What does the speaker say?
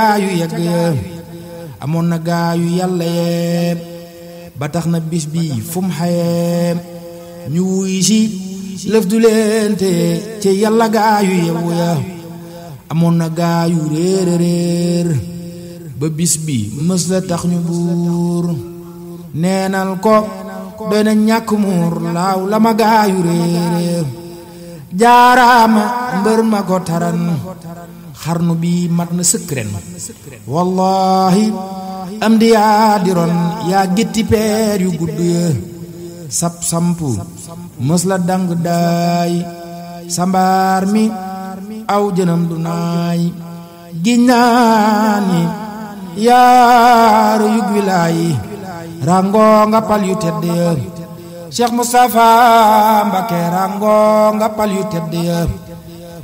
yu yegg ya amoon na gaa yu yàlla yee ba tax na bis bi fu mu xayee ñu wuy si lëf du leen te ci yàlla gaa yu yewu ya amoon na gaa yu réer réer ba bis bi mës la tax ñu buur neenal ko doy na ñàkk muur laaw la ma gaa yu réer jaaraama mbër ma ko taran xarnu bi mat na sëkk ren wallahi am di yaa di ron yaa gétti peer yu gudd ya sap sampu mës la dang daay sambaar mi aw jënam du naay giññaani yaaru yug wilaayi rango nga pal yu tedd ya Cheikh Moustapha Mbacké rango nga pal yu tedd ya